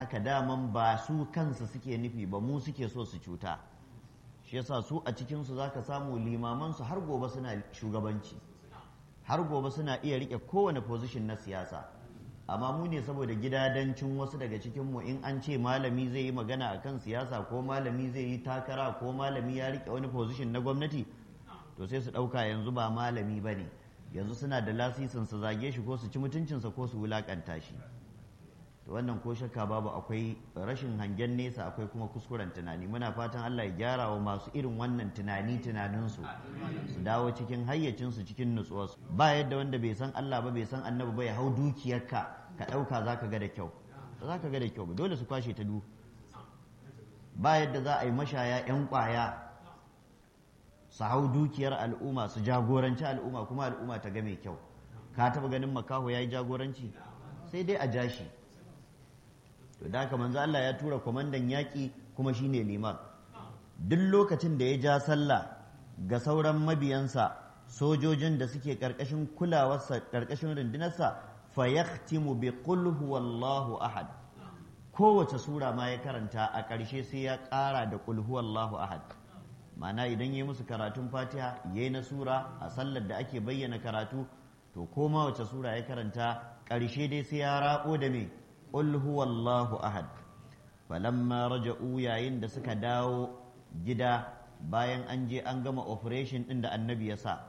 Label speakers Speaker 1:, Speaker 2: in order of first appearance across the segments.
Speaker 1: haka daman ba su kansu suke nufi ba mu suke so su cuta shi yasa su a cikinsu za ka samu limamansu har gobe suna shugabanci har gobe suna iya rike kowane position na siyasa amma mu ne saboda gidadancin wasu daga cikinmu in an ce malami zai yi magana akan siyasa ko malami zai yi takara ko malami ya rike wani position na gwamnati to sai su ɗauka yanzu ba malami ba ne yanzu suna da lasisin su zage shi ko su ci mutuncinsa ko su wulakanta shi to wannan ko shakka babu akwai rashin hangen nesa akwai kuma kuskuren tunani muna fatan Allah ya gyara wa masu irin wannan tunani tunaninsu su dawo cikin hayyacinsu cikin nutsuwarsu ba yadda wanda bai san Allah ba bai san annabi ba ya hau dukiyarka ka ɗauka za ka ga da kyau ba za ka ga da kyau ba dole su kwashe ta du ba yadda za a yi mashaya 'yan kwaya su hau dukiyar al'umma su jagoranci al'umma kuma al'umma ta ga mai kyau ka taba ganin makaho ya yi jagoranci sai dai a ja shi to da haka manzo Allah ya tura kwamandan yaƙi kuma shine liman duk lokacin da ya ja sallah ga sauran mabiyansa sojojin da suke ƙarƙashin kulawarsa ƙarƙashin rundunarsa fa yahtimu bi qul huwallahu ahad kowace sura ma ya karanta a ƙarshe sai ya ƙara da qul huwallahu ahad ma'ana idan ya musu karatun fatiha ya yi na sura a sallar da ake bayyana karatu to koma wace sura ya karanta ƙarshe dai sai ya raɓo da me qul huwallahu ahad falamma raja'u yayin da suka dawo gida bayan an je an gama operation din da annabi ya sa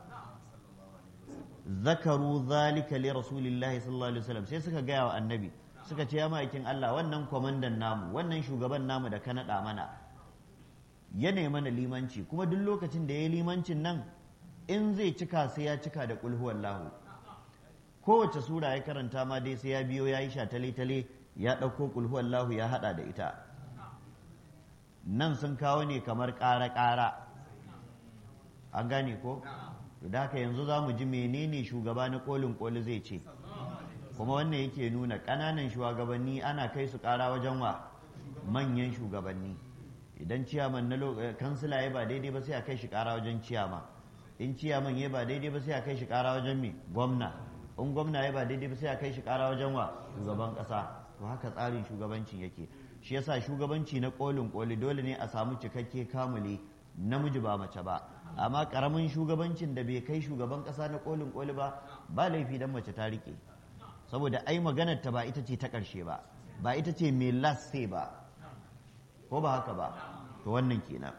Speaker 1: zakaru zalika li rasulillahi sallallahu alaihi wasallam sai suka gaya wa annabi suka ce ya ma'aikin Allah wannan kwamandan namu wannan shugaban namu da ka naɗa mana ya mana limanci kuma duk lokacin da ya yi limancin nan in zai cika sai ya cika da lahu kowace sura ya karanta ma dai sai ya biyo ya yi shatale-tale ya ɗauko lahu ya haɗa da ita nan sun kawo ne kamar ƙara-ƙara an gane ko da haka yanzu za mu ji menene shugaba na kolin koli zai ce kuma wannan yake nuna ƙananan shugabanni ana kai su ƙara wajen wa manyan shugabanni idan ciyaman na kansila ya ba daidai ba sai a kai shi kara wajen ciyama in ciyaman ya ba daidai ba sai a kai shi kara wajen me gwamna in gwamna ya ba daidai ba sai a kai shi kara wajen wa shugaban kasa to haka tsarin shugabancin yake shi yasa shugabanci na kolin koli dole ne a samu cikakke kamuli namiji ba mace ba amma karamin shugabancin da bai kai shugaban kasa na kolin koli ba ba laifi dan mace ta rike saboda ai maganar ta ba ita ce ta karshe ba ba ita ce mai last say ba ko ba haka ba to wannan kenan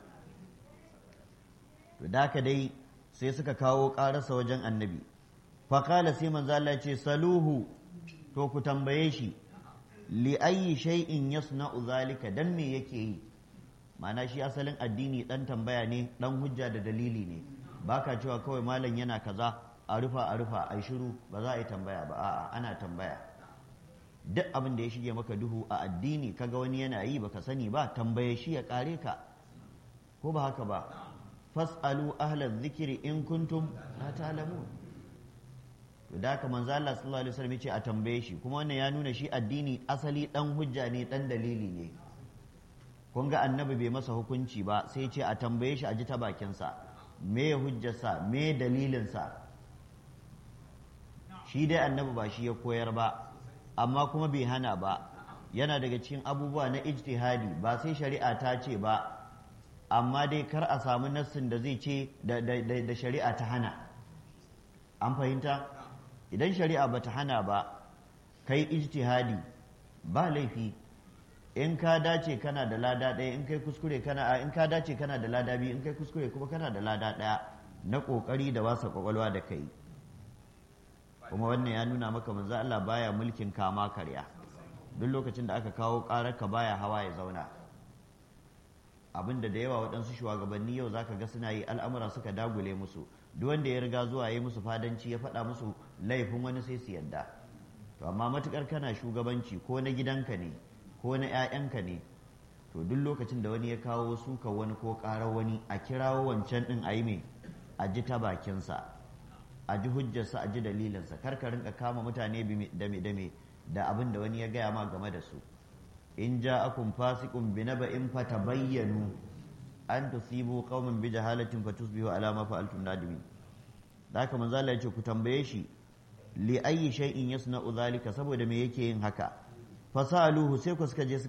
Speaker 1: to da ka dai sai suka kawo ƙararsa wajen annabi faƙala sai manzo Allah ce saluhu to ku tambaye shi li ayyi shay'in yasna'u zalika dan me yake yi ma'ana shi asalin addini dan tambaya ne dan hujja da dalili ne baka cewa kawai malam yana kaza a rufa a rufa ai shiru ba za a yi tambaya ba a'a ana tambaya duk abin da ya shige maka duhu a addini kaga wani yana yi baka sani ba tambaye shi ya kare ka ko ba haka ba fas'alu ahlaz zikiri in kuntum la ta'lamun to da haka manzo Allah sallallahu alaihi wasallam yace a tambaye shi kuma wannan ya nuna shi addini asali dan hujja ne dan dalili ne kun ga annabi bai masa hukunci ba sai ce a tambaye shi a ji ta bakinsa me hujjarsa me dalilinsa shi dai annabi ba shi ya koyar ba amma kuma bai hana ba yana daga cikin abubuwa na ijtihadi ba sai shari'a ta ce ba amma dai kar a samu nassin da zai ce da shari'a ta hana an fahimta idan shari'a ba ta hana ba kai ijtihadi ba laifi in ka dace kana da lada ɗaya in kai kuskure kana a in ka dace kana da lada biyu in kai kuskure kuma kana da lada ɗaya na ƙoƙari da wasa ƙwaƙwalwa da kai kuma wannan ya nuna maka manzo Allah baya mulkin kama karya duk lokacin da aka kawo ƙarar ka baya hawa ya zauna abinda da yawa waɗansu shugabanni yau zaka ga suna yi al'amura suka dagule musu duk wanda ya riga zuwa yi musu fadanci ya faɗa musu laifin wani sai su yadda to amma matukar kana shugabanci ko na gidanka ne ko na 'ya'yanka ne to duk lokacin da wani ya kawo suka wani ko ƙarar wani a kirawo wancan ɗin a yi mai a ji ta bakinsa a ji hujjarsa a ji dalilinsa kar ka rinka kama mutane da me da me da abin da wani ya gaya ma game da su in ja'akum fasiqun bi naba'in fatabayyanu an tusibu qauman bi jahalatin fatusbihu ala ma fa'altum nadimin da haka manzo Allah ya ce ku tambaye shi li ayyi shay'in yasna'u zalika saboda me yake yin haka fasaluhu sai ku suka je